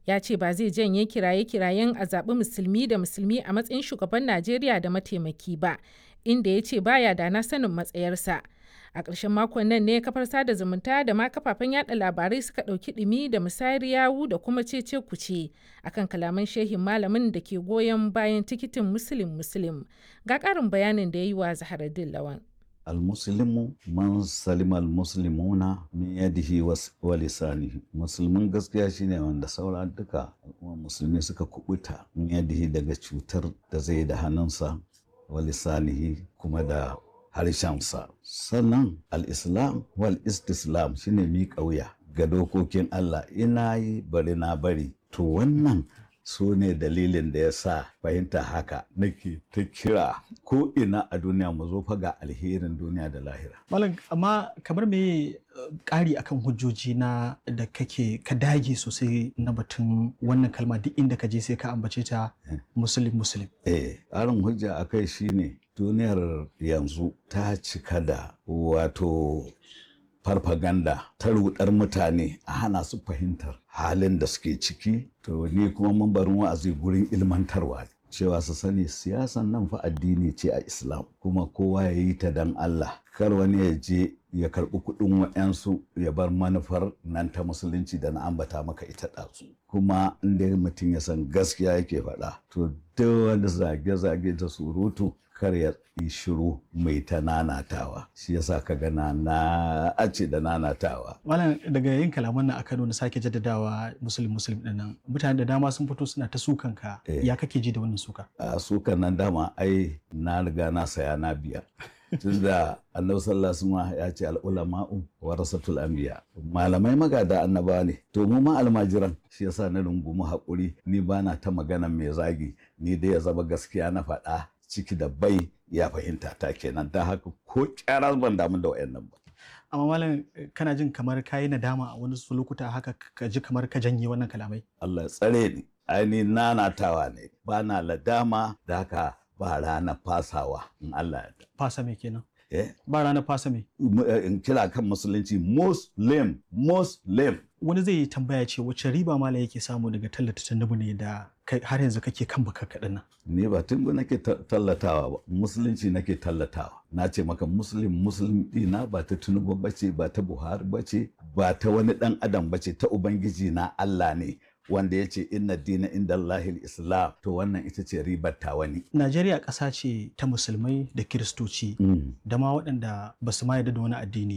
ya ce ba zai janye kiraye-kirayen a zaɓi musulmi da musulmi a matsayin shugaban Najeriya da mataimaki ba, inda ya ce baya da na sanin matsayarsa. A ƙarshen makon nan ne kafar sada zumunta da ma kafafen yada labarai suka ɗauki ɗumi da musayar yawu da kuma cece kuce akan kalaman shehin malamin da ke goyon bayan tikitin Muslim Muslim. Ga ƙarin bayanin da ya yi wa Zaharaddin Lawan. almuslimu man salima almuslimuna min yadihi wa lisanihi musulmin gaskiya shine wanda saura duka al'umma musulmi suka kubuta min yadihi daga cutar da zai da hannunsa wa lisanihi kuma da harshensa sannan al-islam wal istislam shine mi kauya ga dokokin Allah ina yi bari na bari to wannan su ne dalilin da ya sa fahimta haka nake ta kira ko ina a duniya mu zo ga alherin duniya da lahira. Malam amma kamar me ƙari akan hujjoji na da kake ka dage sosai na batun wannan kalma duk inda ka je sai ka ambace ta musulun musulun. Eh, ƙarin hujja a kai shine duniyar yanzu ta cika da wato farfaganda ta rudar mutane a hana su fahimtar halin da suke ciki to ni kuma mambarin wa'azi gurin ilmantarwa cewa su sani siyasan nan fa addini ce a islam kuma kowa ya yi ta dan allah kar wani ya je ya karɓi kuɗin wa'yansu ya bar manufar nan ta musulunci da na ambata maka ita ɗazu kuma inda mutum ya san gaskiya yake faɗa to duk wani zage-zage da surutu kar ya yi shiru mai ta nanatawa shi yasa ka gana na ace da nanatawa malam daga yin kalaman nan a Kano na sake jaddadawa musulun musulun din nan mutane da dama sun fito suna ta sukan ka ya kake ji da wannan suka a sukan nan dama ai na riga na saya na biya tunda annabi sallallahu alaihi ya ce al'ulama'u warasatul anbiya malamai magada annaba ne to mu ma almajiran shi yasa na rungumi haƙuri ni bana ta magana mai zagi ni dai ya zama gaskiya na faɗa ciki da bai ya fahimta ta kenan ta haka ko kyara ban damu da wayannan ba amma malam kana jin kamar kayi nadama a wani lokuta haka ka ji kamar ka janye wannan kalamai Allah ya tsare ni aini nanatawa ne ba na ladama da haka ba rana fasawa in Allah ya fasa me kenan eh ba ranar fasa me in kira kan musulunci muslim muslim wani zai tambaya ce wacce riba malam yake samu daga tallata tandubu ne da har yanzu kake kan baka kaɗan nan ni ba tungu nake tallatawa ba musulunci nake tallatawa na ce maka muslim muslim dina ba ta tunubu bace ba ta buhari bace ba ta wani dan adam bace ta ubangiji na Allah ne wanda ya ce inna dina inda Allahil Islam to wannan ita ce ribar ta wani. Najeriya ƙasa ce ta musulmai da kiristoci da ma waɗanda ba su ma yarda da wani addini